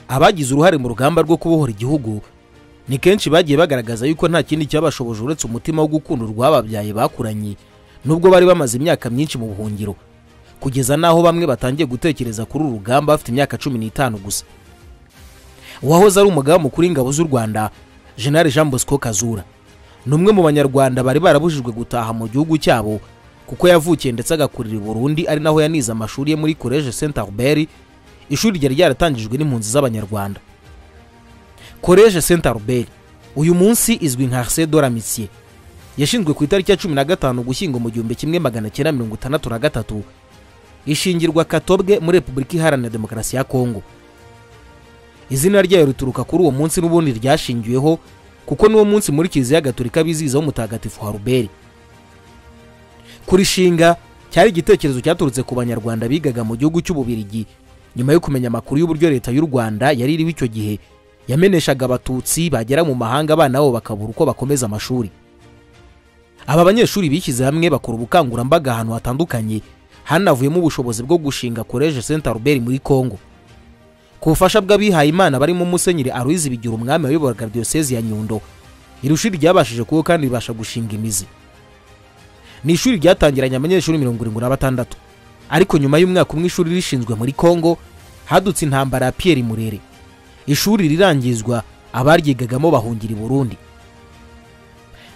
abagize uruhare mu rugamba rwo kubohora igihugu ni kenshi bagiye bagaragaza yuko nta kindi cyabashoboje uretse umutima wo gukunda urwababyaye bakuranye nubwo bari bamaze imyaka myinshi mu buhungiro kugeza n'aho bamwe batangiye gutekereza kuri uru rugamba bafite imyaka cumi n'itanu gusa uwahoze ari umugaba mukuru w'ingabo z'u rwanda jenerali jean bosco kazura ni umwe mu banyarwanda bari barabujijwe gutaha mu gihugu cyabo kuko yavukiye ndetse agakurira i burundi ari naho yanize amashuri ye muri college saint albert ishuri ryari ryaratangijwe n'impunzi z'abanyarwanda college saint albert uyu munsi izwi nka arce de la Amitié. yashinzwe ku itariki ya cumi na gatanu gushyingo mu gihumbi kimwe magana cyenda mirongo itandatu na gatatu ishingirwa katobwe muri repubulika iharanira demokarasi ya kongo izina ryayo rituruka kuri uwo munsi n'ubundi ryashingiweho kuko n'uwo munsi muri kiliziya gatolika bizizaho umutagatifu haruberi kurishinga cyari igitekerezo cyaturutse ku banyarwanda bigaga mu gihugu cy'ububirigi nyuma yo kumenya amakuru y'uburyo leta y'u rwanda yari iriho icyo gihe yameneshaga abatutsi bagera mu mahanga abana babo bakabura uko bakomeza amashuri aba banyeshuri bishyize hamwe bakora ubukangurambaga ahantu hatandukanye hanavuyemo ubushobozi bwo gushinga college saint albert muri congo ku bufasha bw'abihaye imana barimo musenyeri aruizi bigira umwami wayoboraga diyosezi ya nyundo iri shuri ryabashije kuko kandi ribasha gushinga imizi ni ishuri ryatangiranye abanyeshuri mirongo irindwi na batandatu ariko nyuma y'umwaka umwe ishuri rishinzwe muri congo hadutse intambara ya piyeri murere ishuri rirangizwa abaryigagamo bahungira i burundi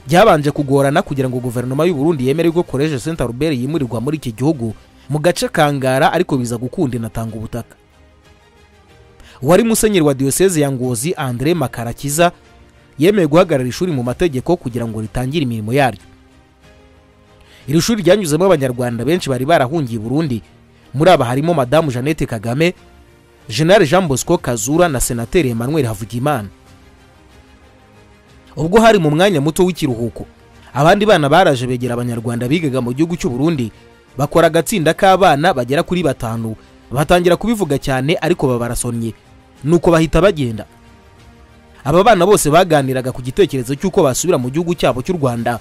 byabanje kugorana kugira ngo guverinoma y'u Burundi yemere ko college saint albert yimurirwa muri iki gihugu mu gace kangara ariko biza gukunda inatanga ubutaka wari musenyeri wa diyoseze ya ngozi andre makarakiza yemeye guhagarara ishuri mu mategeko kugira ngo ritangire imirimo yaryo iri shuri ryanyuzemo abanyarwanda benshi bari barahungiye i burundi muri aba harimo madamu jeannette kagame jenerali jean bosco kazura na senateri emmanuel havugimana ubwo hari mu mwanya muto w'ikiruhuko abandi bana baraje begera abanyarwanda bigaga mu gihugu cy'u Burundi bakora agatsinda k'abana bagera kuri batanu batangira kubivuga cyane ariko babarasonnye nuko bahita bagenda aba bana bose baganiraga ku gitekerezo cy'uko basubira mu gihugu cyabo cy'u rwanda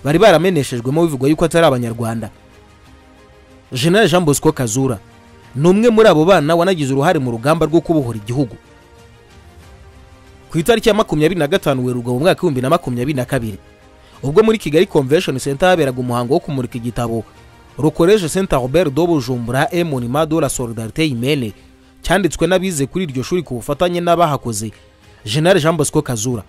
bari barameneshejwemo bivugwa yuko atari abanyarwanda jenerali jean bosco kazura ni umwe muri abo bana wanagize uruhare mu rugamba rwo kubohora igihugu ku itariki ya makumyabiri na gatanu werurwa mu mwaka w'ibihumbi na makumyabiri na kabiri ubwo muri kigali convention center haberaga umuhango wo kumurika igitabo rukoreje saint albert do bujumbura emonima de la solidarite imene cyanditswe n'abize kuri iryo shuri ku bufatanye n'abahakoze jenerali jean bosco kazura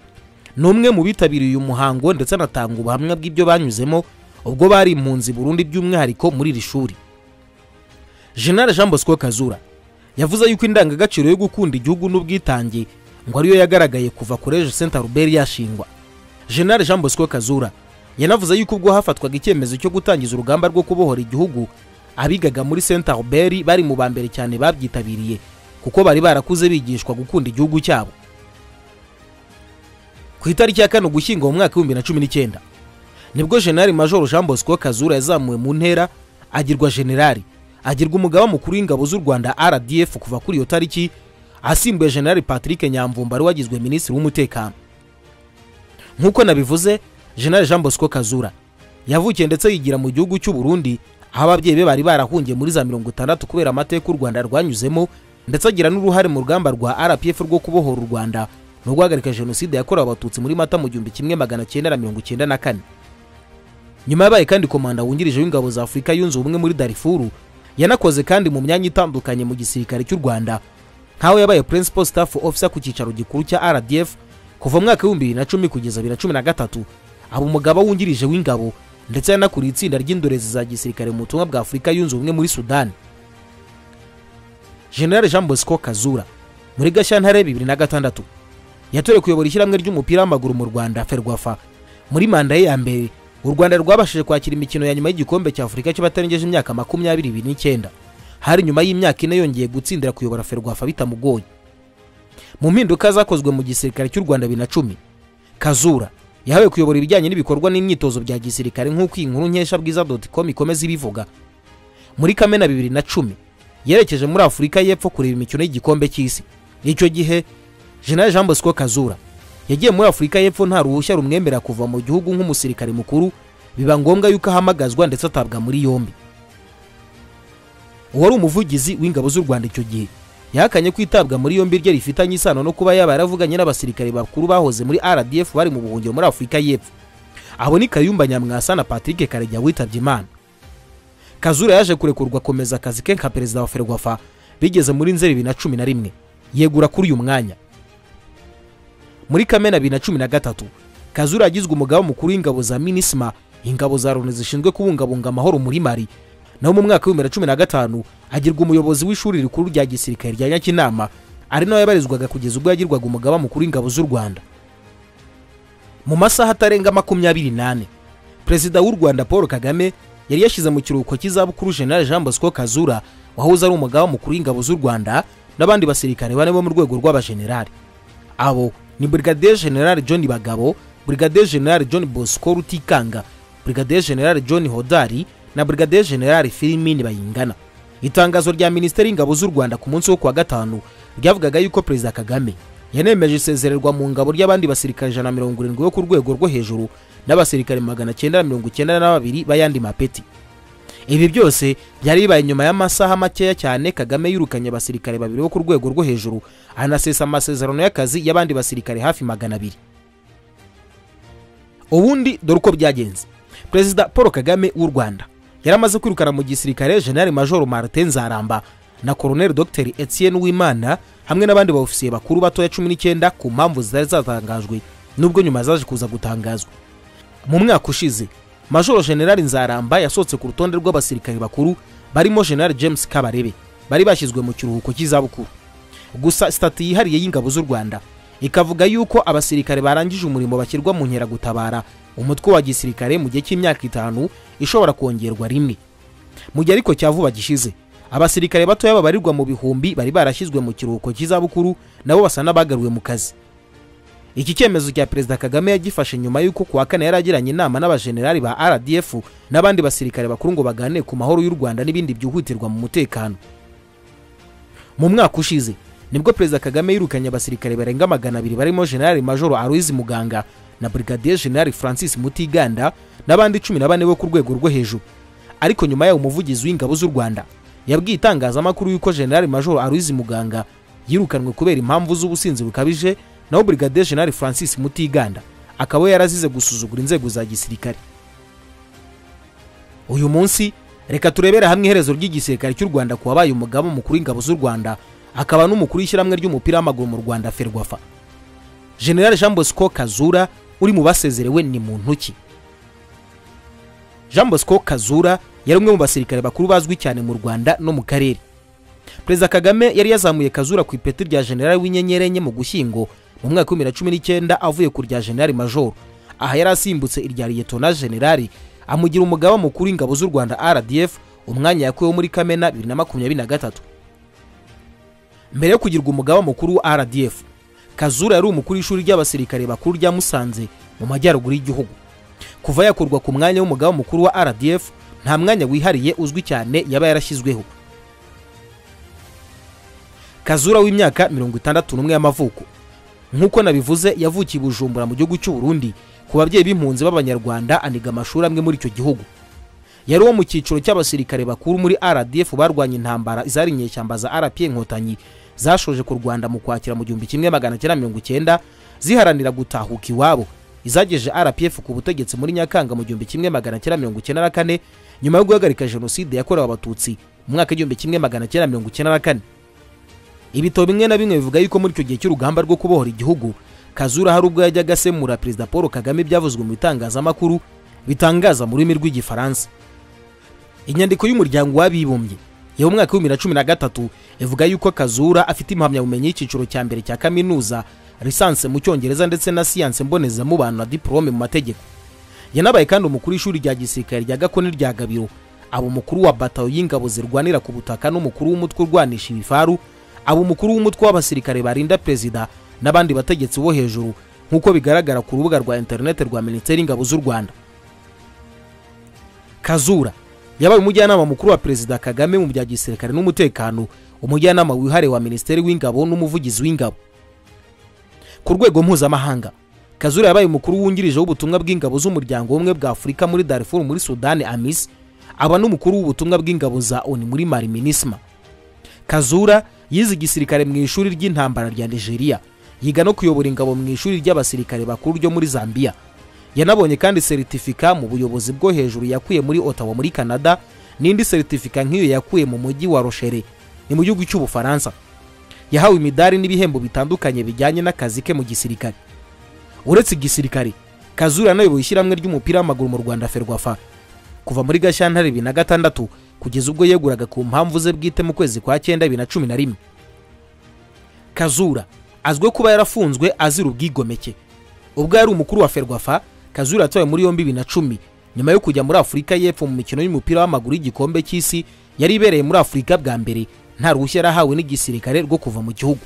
ni umwe mu bitabiriye uyu muhango ndetse anatanga ubuhamya bw'ibyo banyuzemo ubwo bari impunzi burundu by'umwihariko muri iri shuri jenerali jean bosco kazura yavuze yuko indangagaciro yo gukunda igihugu n'ubwitange ngo ariyo yagaragaye kuva college saint albert yashingwa jenerali jean bosco kazura yanavuze yuko ubwo hafatwaga icyemezo cyo gutangiza urugamba rwo kubohora igihugu abigaga muri saint albert bari mu ba mbere cyane babyitabiriye kuko bari barakuze bigishwa gukunda igihugu cyabo ku itariki ya kane ugushyingo mu mwaka w'ibihumbi na cumi n'icyenda nibwo jenerali majoro jean bosco kazura yazamuwe mu ntera agirwa jenerali agirwa umugaba mukuru w'ingabo z'u rwanda rdf kuva kuri iyo tariki asimbuye jenerali patrick nyamvumba wari wagizwe minisitiri w'umutekano nk'uko nabivuze jenerali jean bosco kazura yavukiye ndetse yigira mu gihugu cy'u burundi aho ababyeyi be bari barahungiye muri za mirongo itandatu kubera amateka u rwanda rwanyuzemo ndetse agira n'uruhare mu rugamba rwa rpf rwo kubohora u rwanda no guhagarika jenoside yakorewe abatutsi muri mata mu gihumbi kimwe magana cyenda na mirongo icyenda na kane nyuma yabaye kandi komanda wungirije w'ingabo za afurika yunze ubumwe muri darifuru yanakoze kandi mu myanya itandukanye mu gisirikare cy'u rwanda nk'aho yabaye principal staff officer ku cyicaro gikuru cya rdf kuva mu mwaka w'ibihumbi bibiri na cumi kugeza bibiri na cumi na gatatu aba umugaba wungirije w'ingabo ndetse yanakuriye itsinda ry'indorezi za gisirikare mu butumwa bwa afurika yunze ubumwe muri sudani general jean bosco kazura muri gashyantare bibiri na gatandatu yatorewe kuyobora ishyirahamwe ry'umupira w'amaguru mu rwanda ferwafa muri manda ye ya mbere u rwanda rwabashije kwakira imikino ya nyuma y'igikombe cya afurika cy'abatarengeje imyaka makumyabiri ibiri n'icyenda hari nyuma y'imyaka ine yongeye gutsindira kuyobora ferwafa bitamugoye mu mpinduka zakozwe mu gisirikare cy'u rwanda bibiri na cumi kazura yahawe kuyobora ibijyanye n'ibikorwa n'imyitozo bya gisirikare nk'uko iyi nkuru nkesha bwiza doti com ikomeza ibivuga muri kamena bibiri na cumi yerekeje muri afurika y'epfo kureba imikino y'igikombe cy'isi icyo gihe jenerali jean bosco kazura yagiye muri afurika y'epfo nta ruhushya rumwemera kuva mu gihugu nk'umusirikare mukuru biba ngombwa yuko ahamagazwa ndetse atabwa muri yombi uwari umuvugizi w'ingabo z'u rwanda icyo gihe yahakanye ko itabwa muri yombi rye rifitanye isano no kuba yaba yaravuganye n'abasirikare bakuru bahoze muri rdf bari mu buhungiro muri afurika y'epfo abo ni kayumba nyamwasa na patrick karegeya witabye imana kazura yaje kurekurwa akomeza akazi ke nka perezida wa ferwafa bigeze muri nzeri bibiri na cumi na rimwe yegura kuri uyu mwanya muri kamena bibiri na cumi na gatatu kazura yagizwe umugaba mukuru w'ingabo za minisma ingabo za loni zishinzwe kubungabunga amahoro muri mari naho mu mwaka w'ibihumbi bibiri na cumi na gatanu agirwa umuyobozi w'ishuri rikuru rya gisirikare rya nyakinama ari nawe yabarizwaga kugeza ubwo yagirwaga umugaba mukuru w'ingabo z'u rwanda mu masaha atarenga makumyabiri n'ane perezida w'u rwanda paul kagame yari yashyize mu kiruhuko cy'izabukuru general jean bosco kazura wahoze ari umugaba mukuru w'ingabo z'u rwanda n'abandi basirikare bane bo mu rwego rw'abajenerali abo ni brigadier general john bagabo brigadier general john bosco rutikanga brigadier general john hodari na brigadier general filimini bayingana itangazo rya minisiteri y'ingabo z'u rwanda ku munsi wo kuwa gatanu ryavugaga yuko perezida kagame yanemeje isezererwa mu ngabo ry'abandi basirikare ijana na mirongo irindwi bo ku rwego rwo hejuru n'abasirikare magana cyenda na mirongo icyenda na babiri b'ayandi mapeti ibi byose byari bibaye nyuma y'amasaha makeya cyane kagame yirukanye abasirikare babiri bo ku rwego rwo hejuru anasesa amasezerano y'akazi y'abandi basirikare hafi magana abiri ubundi dore uko byagenze perezida paul kagame w'u rwanda yari amaze kwirukana mu gisirikare general major martin nzaramba na colonel dr etienne wimana hamwe n'abandi baofisiye bakuru batoya cumi n'icyenda ku mpamvu zitari zatangajwe nubwo nyuma zaje kuza gutangazwa mu mwaka ushize major general nzaramba yasohotse ku rutonde rw'abasirikare bakuru barimo general james kabarebe bari bashyizwe mu kiruhuko cy'izabukuru gusa sitati yihariye y'ingabo z'u rwanda ikavuga yuko abasirikare barangije umurimo bashyirwa mu nkeragutabara umutwe wa gisirikare mu gihe cy'imyaka itanu ishobora kongerwa rimwe mu gihe ariko cya vuba gishize abasirikare batoya babarirwa mu bihumbi bari barashyizwe mu kiruhuko cy'izabukuru nabo basa n'abagaruwe mu kazi iki cyemezo cya perezida kagame yagifashe nyuma y'uko kuwa kane yari agiranye inama n'abajenerali ba rdf n'abandi basirikare bakuru ngo baganire ku mahoro y'u rwanda n'ibindi byihutirwa mu mutekano mu mwaka ushize nibwo perezida kagame yirukanye abasirikare barenga magana abiri barimo generali majoro aloyizi muganga na brigadier generali francis mutiganda n'abandi cumi na bane bo ku rwego rwo hejuru ariko nyuma yawo umuvugizi w'ingabo z'u rwanda yabwiye itangazamakuru y'uko generali majoro aloyizi muganga yirukanwe kubera impamvu z'ubusinzi bukabije naho brigadier generali francis mutiganda akaba yarazize gusuzugura inzego za gisirikare uyu munsi reka turebere hamwe iherezo ry'igisirikare cy'u rwanda ku wabaye umugaba mukuru w'ingabo z'u rwanda akaba n'umukuru w'ishyirahamwe ry'umupira w'amaguru mu rwanda ferwafa general jean bosco kazura uri mu basezerewe ni muntu ki jean bosco kazura yari umwe mu basirikare bakuru bazwi cyane mu rwanda no mu karere perezida kagame yari yazamuye kazura ku ipeti rya general w'inyenyeri enye mu gushyingo mu mwaka wa bibiri na cumi n'icyenda avuye ku rya general major aha yari asimbutse irya liyetona general amugira umugaba mukuru w'ingabo z'u rwanda rdf umwanya yakuweho muri kamena bibiri na makumyabiri na gatatu mbere yo kugirwa umugaba mukuru wa rdf kazura yari umukuru w'ishuri ry'abasirikare bakuru rya musanze mu majyaruguru y'igihugu kuva yakurwa ku mwanya w'umugaba mukuru wa rdf nta mwanya wihariye uzwi cyane yaba yarashyizweho kazura w'imyaka mirongo itandatu n'umwe y'amavuko nk'uko nabivuze yavukiye i bujumbura mu gihugu cy'u Burundi ku babyeyi b'impunzi b'abanyarwanda aniga amashuri amwe muri icyo gihugu yari uwo mu cyiciro cy'abasirikare bakuru muri rdf barwanya intambara izari inyeshyamba za rp inkotanyi zashoje ku rwanda mu kwakira mu gihumbi kimwe magana cyenda mirongo icyenda ziharanira gutahuka iwabo izagejeje rpf ku butegetsi muri nyakanga mu gihumbi kimwe magana cyenda mirongo icyenda na kane nyuma yo guhagarika jenoside yakorewe abatutsi mu mwaka w'igihumbi kimwe magana cyenda mirongo icyenda na kane ibitabo bimwe na bimwe bivuga yuko muri icyo gihe cy'urugamba rwo kubohora igihugu kazura hari ubwo yajyaga asemura perezida paul kagame ibyavuzwe mu bitangazamakuru bitangaza mu rurimi rw'igifaransa inyandiko y'umuryango w'abibumbye yo mu mwaka w'ibihumbi cumi na gatatu ivuga yuko kazura afite impamyabumenyi y'icyiciro cya mbere cya kaminuza lisanse mu cyongereza ndetse na siyanse mbonezamubano na diporome mu mategeko yanabaye kandi umukuru w'ishuri rya gisirikare rya gakoni rya gabiro aba umukuru wa batayo y'ingabo zirwanira ku butaka n'umukuru w'umutwe urwanisha ibifaru aba umukuru w'umutwe w'abasirikare barinda perezida n'abandi bategetsi bo hejuru nk'uko bigaragara ku rubuga rwa interinete rwa minisiteri y'ingabo z'u rwanda kazura yabaye umujyanama mukuru wa perezida kagame mu bya gisirikare n'umutekano umujyanama wihariye wa minisiteri w'ingabo n'umuvugizi w'ingabo ku rwego mpuzamahanga kazura yabaye umukuru wungirije w'ubutumwa bw'ingabo z'umuryango w'ubumwe bwa afurika muri darifuru muri sudani amis aba n'umukuru w'ubutumwa bw'ingabo za oni muri mari minisma kazura yize igisirikare mu ishuri ry'intambara rya nigeria yiga no kuyobora ingabo mu ishuri ry'abasirikare bakuru ryo muri zambia yanabonye kandi seritifika mu buyobozi bwo hejuru yakuye muri ottawa muri canada n'indi seritifika nk'iyo yakuye mu mujyi wa roshere ni mu gihugu cy'ubufaransa yahawe imidari n'ibihembo bitandukanye bijyanye n'akazi ke mu gisirikare uretse igisirikare kazura yanayoboye ishyirahamwe ry'umupira w'amaguru mu rwanda ferwafa kuva muri gashyantare bibiri na gatandatu kugeza ubwo yeguraga ku mpamvu ze bwite mu kwezi kwa cyenda bibiri na cumi na rimwe kazura azwiho kuba yarafunzwe azira ubwigomeke ubwo yari umukuru wa ferwafa kazura yatawe muri yombi bibiri na cumi nyuma yo kujya muri afurika y'epfo mu mikino y'umupira w'amaguru y'igikombe cy'isi yari ibereye muri afurika bwa mbere nta ruhushya yarahawe n'igisirikare rwo kuva mu gihugu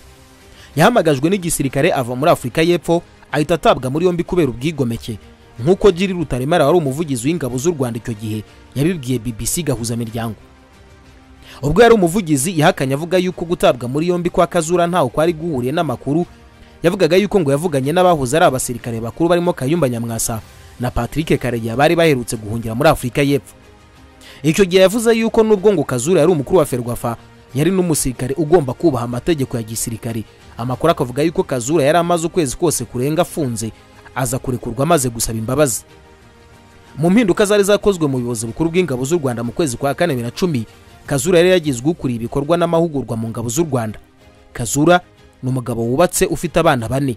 yahamagajwe n'igisirikare ava muri afurika y'epfo ahita atabwa muri yombi kubera ubwigomeke nk'uko giri rutaremara wari umuvugizi w'ingabo z'u rwanda icyo gihe yabibwiye bbc gahuzamiryango ubwo yari umuvugizi yahakanye avuga yuko gutabwa muri yombi kwa kazura ntaho kwari guhuriye n'amakuru yavugaga yuko ngo yavuganye n'abahoze ari abasirikare bakuru barimo kayumba nyamwasa na patrick karegeya bari baherutse guhungira muri afurika y'epfo icyo gihe yavuze yuko n'ubwo ngo kazura yari umukuru wa ferwafa yari n'umusirikare ugomba kubaha amategeko ya gisirikare amakuru akavuga yuko kazura yari amaze ukwezi kose kurenga afunze aza kurekurwa amaze gusaba imbabazi mu mpinduka zari zakozwe mu buyobozi bukuru bw'ingabo z'u rwanda mu kwezi kwa kane bibiri na cumi kazura yari yagizwe ukuriye ibikorwa n'amahugurwa mu ngabo z'u rwanda kazura ni umugabo wubatse ufite abana bane